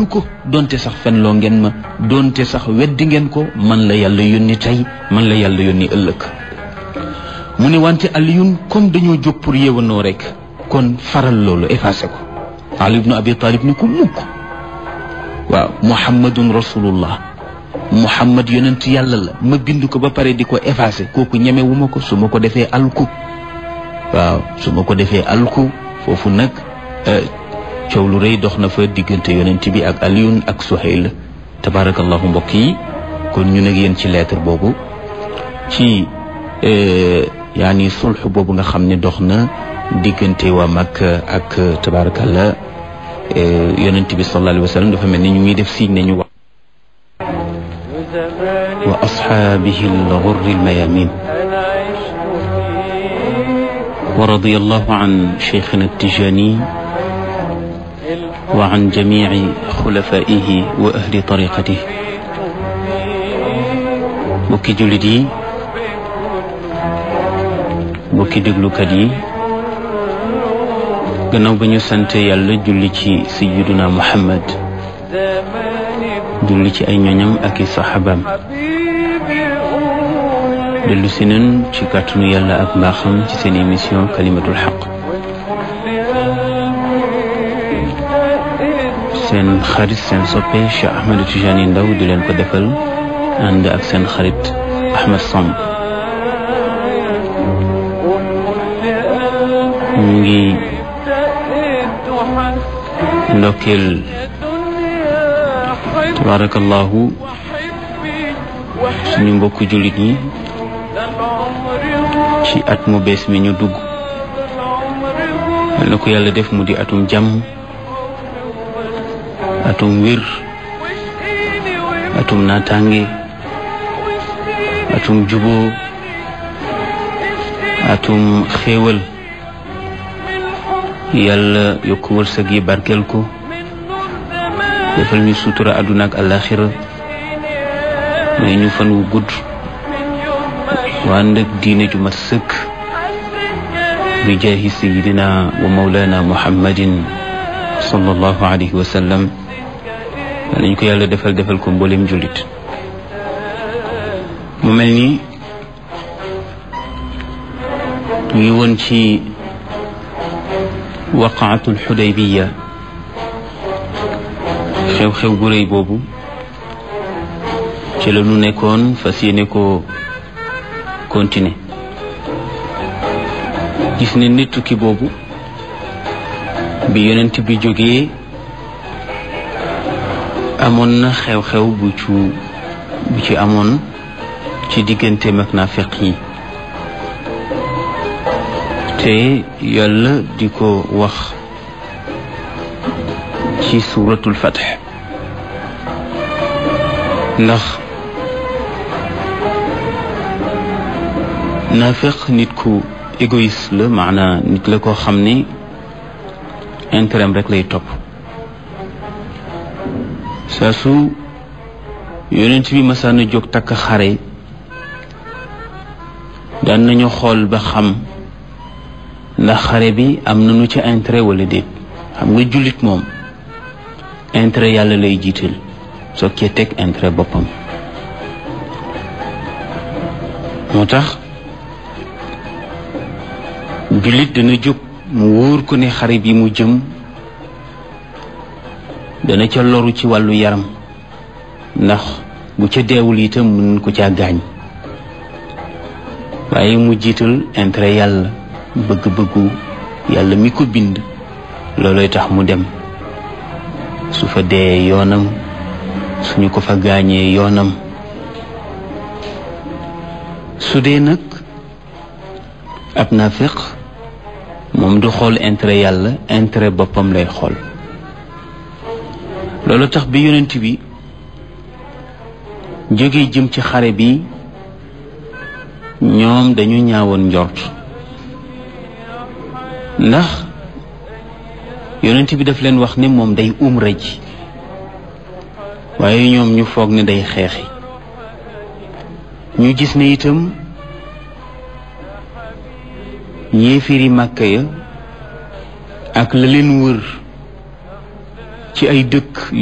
wóolu ko donte sax fenloo ngeen ma donte sax weddi ngeen ko man la yàlla yónni tey man la yàlla yónni ëllëg mu ne wante aliyun comme dañoo jóg pour yéwanoo rek kon faral loolu effacé ko ali ibnu abi talib ni ko mukk waaw muhammadun rasulullah muhammad yonent yàlla la ma bind ko ba pare di ko effacé kooku ñemewuma ko su ma ko defee alku waaw su ma ko defee alku foofu nag coow lu rëy dox na fa diggante yonent bi ak aliyun ak suhayl tabarakallahu mbokk yi kon ñu nag yéen ci lettre boobu ci yaani sulx boobu nga xam ne dox na diggante waa Makka ak tabarakallah yonent bi sallallahu alayhi wa sallam dafa mel ni ñu ngi def signe nañu wax wa ashaabihi al-ghurri al-mayamin wa radiyallahu an cheikhina at-Tijani wa an jamici xulafaihi wa ahli tariqatihi mbokki jullit yi mbokki déglukat yi gannaaw ba ñu sante yàlla julli ci sayyiduna muhammad julli ci ay ñoñam ak i saxaabaam dellu si nan ci kàttanu yàlla ak mbaaxam ci seen émission kalimatul xaq seen xarit seen soppe Cheikh Ahmed Tijani Ndaw di leen ko defal ànd ak seen xarit Ahmed Samb ñu ngi ndokkeel tabarakallahu suñu mbokku jullit ñi ci at mu bees mi ñu dugg na ko yàlla def mu di atum jàmm atum wér atum naataange atum juboo atum xéewal yàlla yokk wërsëg yi barkeel ko defal ñu sutura àdduna ak àllaaxira may ñu fan wu gudd waa ndëg diine ju mat sëkk bi jaahi sayidina wa mawlana muhammadin sallallahu alayhi wa sallam nañ ko yàlla defal defal ko mboolem jullit mu mel ni ñu ngi woon ci waqaatul xudaybiya xew-xew gu rëy boobu ci la ñu nekkoon fas yéene ko continuer gis ne nit tukki boobu bi yonent bi jógee amoon na xew-xew bu ci bu ci amoon ci digganteem ak naafeq yi te yàlla di ko wax ci suuratul fatx ndax naafeq nit ku égoïste la maanaa nit la koo xam ne intérêt rek lay topp saa su yonent bi masaan a jóg takk xare daan nañu xool ba xam ndax xare bi am nañu ci intérêt wala déet xam nga jullit moom intérêt yàlla lay jiital soo cee teg intérêt boppam moo tax jullit dana jóg mu wóor ko ne xare bi mu jëm dana ca loru ci wàllu yaram ndax bu ca deewul itam mën ko caa gaañ waaye mu jiital intérêt yàlla bëgg-bëggu yàlla mi ko bind looloy tax mu dem su fa dee yoonam suñu ko fa gaañee yoonam su dee nag ab naafiq moom du xool intérêt yàlla intérêt boppam lay xool loolu tax bi yonent bi jóge jëm ci xare bi ñoom dañu ñaawoon njort ndax yonent bi daf leen wax ne moom day umra ji waaye ñoom ñu foog ne day xeexi ñu gis ne itam yéefiri màkka ya ak la leen wër ci ay dëkk